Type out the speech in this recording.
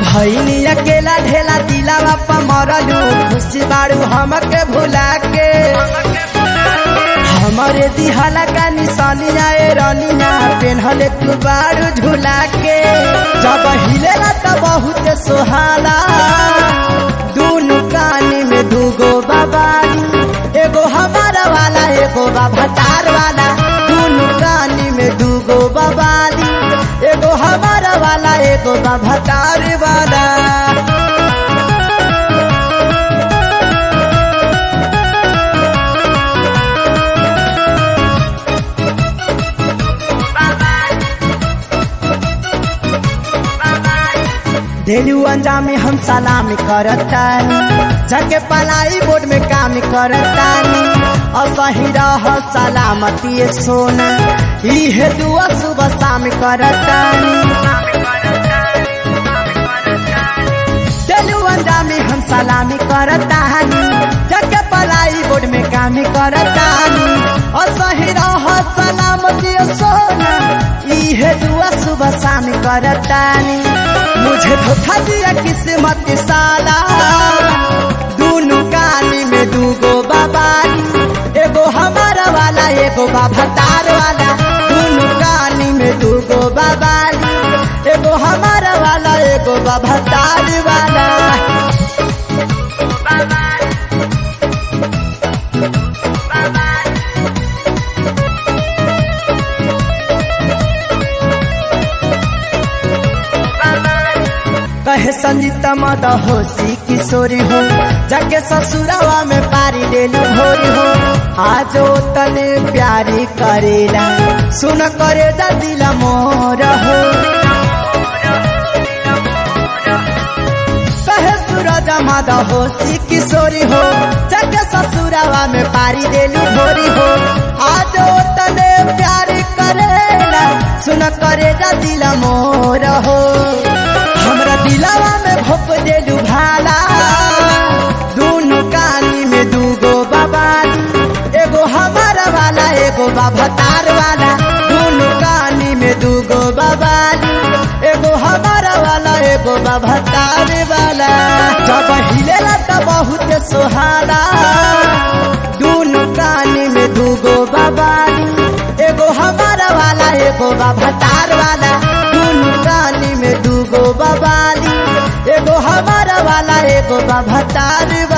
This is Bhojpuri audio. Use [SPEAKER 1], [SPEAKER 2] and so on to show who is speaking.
[SPEAKER 1] भैनी अकेला ढेला दिलावा पा मरलू खुशी बाड़ू हमके भुला के हमारे दिहाला का निशानिया ए रनिया पेन्हले तू बाड़ू झुला के जब हिलेला त बहुत सोहाला दूनु कानी में दूगो बाबारी एगो हमारा वाला एगो बाभातार वाला दूनु कानी में दूगो बाबाली एगो हमारा वाला एगो बाभातार वाला डेलू अंजामी हम सलामी करतानी जगे पलाई बोर्ड में काम करतानी और सही रह सलामती सोना इहे दुआ सुबह शाम करतानी डेलू अंजामी हम सलामी करतानी जगे पलाई बोर्ड में काम करतानी और सही रह सलामती सोना इहे दुआ सुबह शाम करतानी मुझे धोखा दिया किस्मत साला दूनु कानी में दूगो बाबारी एगो हमारा वाला एगो बाभातार वाला दूनु कानी में दूगो बाबारी एगो हमारा वाला एगो बाभातार वाला कहे संजीता मद होशी किशोरी हो जाके ससुरावा में पारी डेली भोरी हो आजो तने प्यारी करेला सुन करे दा दिल मोर हो कहे सूरज मद होशी किशोरी हो जाके ससुरावा में पारी डेली भोरी हो आजो तने प्यारी करेला सुन करे दा दिल मोर हो हमरा दिलावा में भोप देलू भाला दूनु कानी में दूगो बाबाली एगो हमारा वाला एगो बाभातार वाला दूनु कानी में दूगो बाबाली एगो हमारा वाला एगो बाभातार वाला जब हिलेला त बहुत सोहाला दूनु कानी में दूगो बाबाली एगो हमारा वाला एगो बाभातार वाला दूनु कानी में दूगो बाबाली एगो हमारा वाला एगो बाभातार